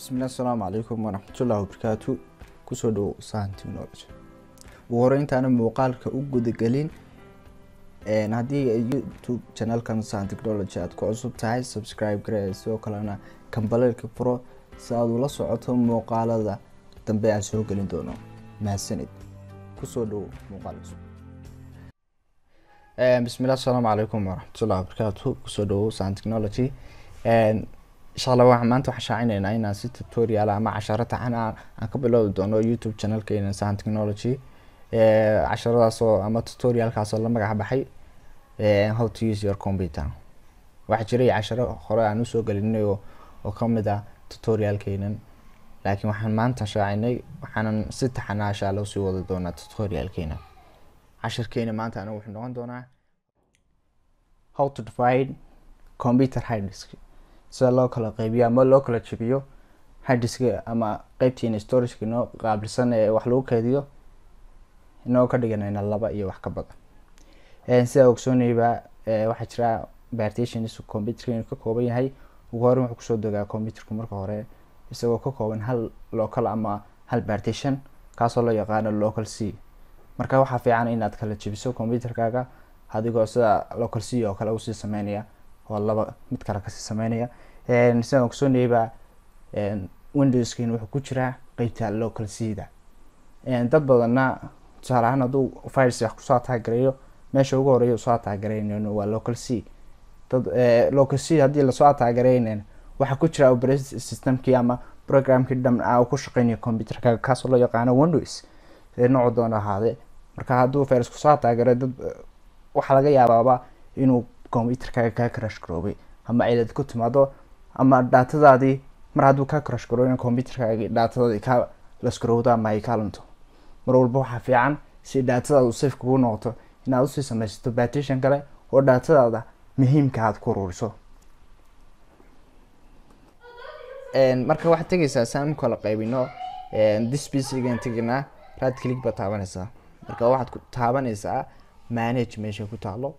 bismillahi asalaamu calaykum waraxmatullahi wabarakaatu kusoo dhowo sahan technology ugu horeyntaana muuqaalka u gudagelin haddii youtube channelkan sahan technology aad ku cusub tahay subscribe gare sidoo kalena kambaleelka furo si aad ula socoto muuqaalada dambe aan soo gelin doono mahadsanid kusoo dhowo muuqaal cusub bismillahi asalaamu calaykum waraxmatullahi wabarakaatu kusoo dhowo sahan technology insha allah waxaan maanta waxaan shaacineynaa inaan si tutorial ama casharo taxan ah aan ka bilowdi doono youtube channelkeena sahan technology casharadaasoo ama tutorialkaasoo la magac baxay how to use your computer waxaa jiray casharo hore aan usoo gelinay oo kamid ah tutorialkeenan laakiin waxaan maanta shaacinay waxaanan si taxana insha allah usii wadi doonaa tutorialkeena cashirkeena maanta anigu wuxuu noqon doonaa how to divide computer hard disk sida loo kala qeybiyo ama loo kala jebiyo harddiska ama qeybtiina storageka inoo qaabilsan ee wax lagu keydiyo inoo ka dhiganayna laba iyo wax ka badan sidaa ogsoonayba waxaa jira partitions computerka inuu ka kooban yahay ugu horeyn wuxuu kusoo degaa computerku marka hore isagoo ka kooban hal local ama hal partition kaasoo loo yaqaano local c marka waxaa fiican inaad kala jebiso computerkaaga adigoo sida local c oo kale usii sameynaya oo laba mid kale kasii sameynaya sidaan ogsoonayba windowskin wuxuu ku jiraa qeybta local c-da dad badanna tusaale ahaan hadduu files wax kusoo ataagareeyo meesha ugu horeeya usoo ataagareynn waa local c dad local c haddii lasoo ataagareynn waxaa ku jira operating systemkii ama programkii dham a ku shaqeynaya computerka kaasoo loo yaqaano windows noocu doona ahaade marka hadduu files kusoo ataagare dad waxaa laga yaabaaba inuu computerkaaga kaa crash garoobay ama cilad ku timaado ama dhaatadaadii mar hadduu kaa crash garooben computerkaagi dhaatadaadii kaa lasgarowdo ama ay kaa lunto mar walba waxaa fiican si dhaatadaadu safe kugu noqoto inaad usii sameysato partition kale oo dhaatadaada muhiimka aad ku ururiso marka waxaad tegeysaa saan u kala qaybino dispcgan teginaa right click baad taabanaysaa marka waxaad ku taabanaysaa manage meesha ku taalo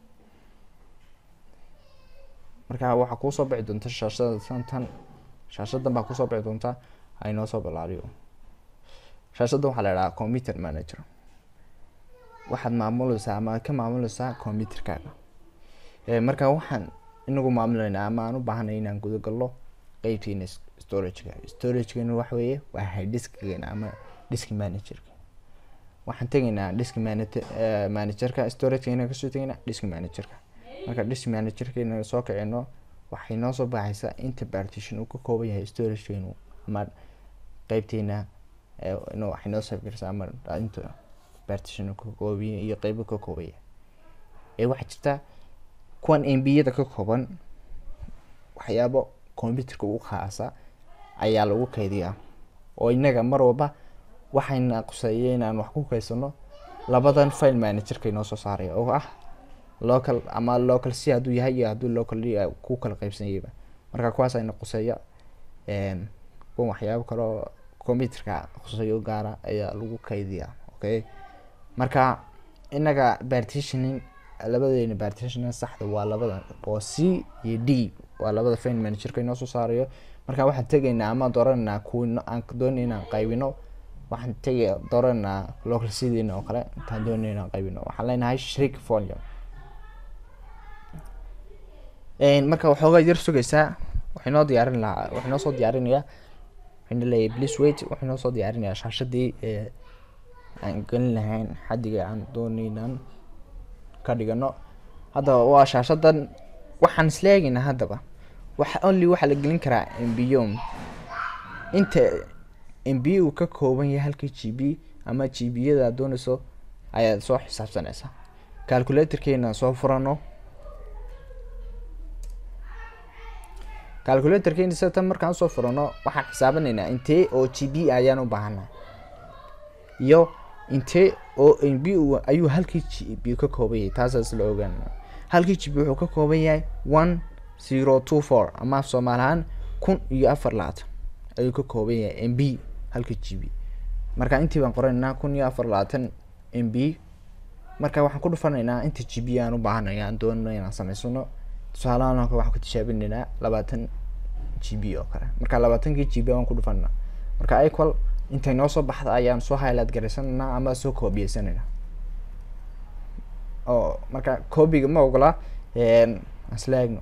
marka waxaa kuusoo bixi doonta shaashada santan shaashadan baa kusoo bixi doonta aynoo soo bilaariyo shaashadan waxaa la idhahaa computer manager waxaad maamuleysaa ama ka maamuleysaa computerkaaga marka waxaan inagu maamuleynaa ama aan u baahanay inaan gudagalno qeybtiina storageka storagekana waxa weeye waa harddiskgeena ama disk managerka waxaan tegaynaa disk manage managerka storagekena kasoo tegaynaa disk managerka marka disk managerkeena soo kicino waxay noo soo baxaysaa inta partition uu ka kooban yahay storagekeenu ama qeybteena waxay noo safgarsaa ama inta partition ka koobiya iyo qeybo ka koobaya ee waxaa jirta kuwan mbiyada ka kooban waxyaabo computerka ugu khaasa ayaa lagu keydiyaa oo inaga mar walba waxayna quseeya inaan wax ku keysano labadan file managerka inoo soo saaraya oo ah local ama local c hadduu yahay iyo hadduu local ku kala qeybsanyayba marka kuwaas ayna quseeya kuwan waxyaabo kaleo computerka quseeyo gaara ayaa lagu keydiyaa okay marka inaga partitioning labadeena partition saxda waa labada oo c iyo d waa labada file managerka inoo soo saarayo marka waxaan tegaynaa ama doorananaa kuwi aan doonay inaan qaybino waxaan tegi dooranaa local cdna oo kale intaan doonay inaan qaybino waxaan leenahay shrik volume marka waxoogaa yar sugaysaa waxay noo diyaarin lahaa waxay noo soo diyaarinayaa waxayna leeyahay please wait waxay noo soo diyaarinayaa shaashadii ee aan gelin lahayn xaddiga aan doonaynan ka dhigano haddaba waa shaashadan waxaan isla eegaynaa haddaba waxa only waxaa la gelin karaa mbiyom inta mb uu ka kooban yahay halkii g b ama g b yada aad doonayso ayaad soo xisaabsanaysaa calculatorkeena soo furano calculatorkeena satan markaan usoo furano waxaan xisaabanaynaa intee oo g b ayaan u baahanaa iyo intee oo mb ayuu halkii g b ka kooban yahay taasaas la ogaana halkii g b wuxuu ka kooban yahay one zero two four ama soomaali ahaan kun iyo afar labaatan ayuu ka kooban yahay mb halkii g b marka intii baan qoranaynaa kun iyo afar labaatan mb marka waxaan ku dhufanaynaa inta g b aan u baahanay aan doonano inaan sameysano tusaalahaan waxaan ku tijaabinaynaa labaatan g b oo kale marka labaatankii g b aan ku dhufanaa marka equal intay noo soo baxda ayaan soo highlight garaysananaa ama soo koobiyeysanayna oo marka copyga ma ogola isla eegno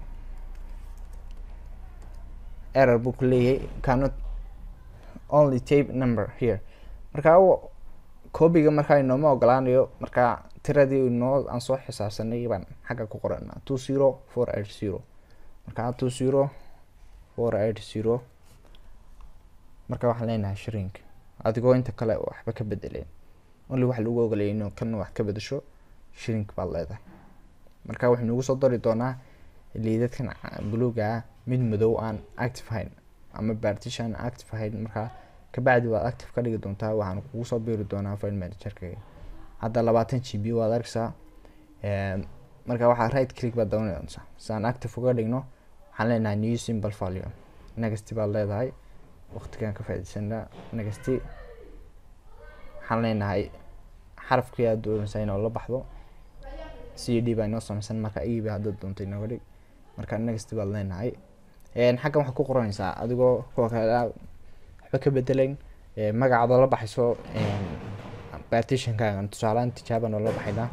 error buu ku leeyahay cannot only tape number here marka copyga markaa inooma ogolaanayo marka tiradii noo aan soo xisaabsanay baan xagga ku qorana two zero four eight zero marka two zero four eight zero marka waxaan leenahay shrink adigoo inta kale waxba ka bedeleen only waxa lagu ogolaya inuu kan wax ka bedesho shrink baad leedahay marka wuxuu nagu soo dari doonaa liidadkan buluuga ah mid madow aan active hayn ama partition active hayn marka kabacdi waad active ka dhigi doontaa waxaan kugu soo biiri doonaa file managerka hadda labaatan g b waad arkaysaa marka waxaa right click baad doonaysaa si aan active uga dhigno waxaan leenahay new simple volume next baad leedahay waqtigan ka faaideysanaa next waxaan leenahay xarafkii aad doonaysaa inoo la baxdo c d baa inoo sameysan marka eb haddaad doonto inooga dhig marka next baad leenahay xaggan waxaad ku qoranaysaa adigoo kuwa kale waxba ka bedelayn magacaadoo la baxayso partitionkaagan tusaalehaan tijaaba noola baxaynaa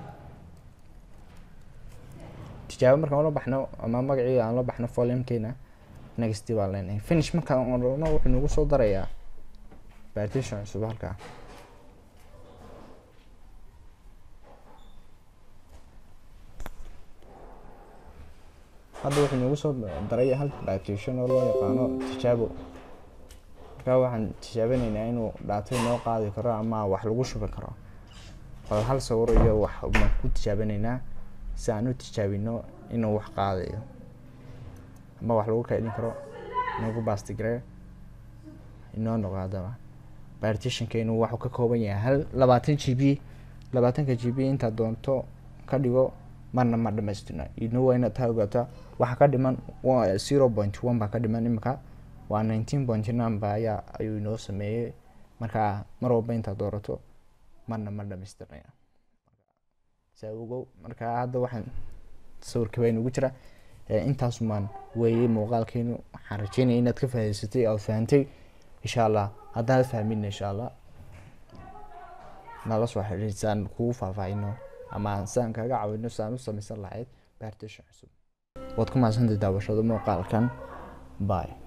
tijaabo markaan ula baxno ama magacii aan la baxno volumekeena next baan leenahay finish markaan odhano wuxuu nagu soo darayaa partition cusub halkaa hadda wuxuu nagu soo daray hal partition oo loo yaqaano tijaabo markaa waxaan tijaabinaynaa inuu dhaatay noo qaadi karo ama wax lagu shubi karo bal hal sawir iyo wax baan ku tijaabinaynaa si aan u tijaabino inuu wax qaadayo ama wax lagu kaydin karo nagu bastigare inoo noqo haddaba partitionkeenu waxuu ka kooban yahay hal labaatan g b labaatanka g b intaad doonto ka dhigo marna ma dhamaystirna idno waa inaad taa ogaataa waxaa ka dhiman zero point one baa ka dhiman imika waa nineteen point nine ba ayaa ayuu inoo sameeyey marka mar walba intaad doorato marna ma dhamaystirnaya saa ogow marka hadda waxaan sawirka baa inugu jira intaasumaan weeyey muuqaalkeenu waxaan rajeynaya inaad ka faa'idaysatay ood fahantay insha allah haddaan fahmin insha allah nala soo xiriir si aan kugu faahfaahino ama si aan kaga caawino si aan u samaysan lahayd partition cusub waad ku mahadsantahay daawashada muuqaalkan bye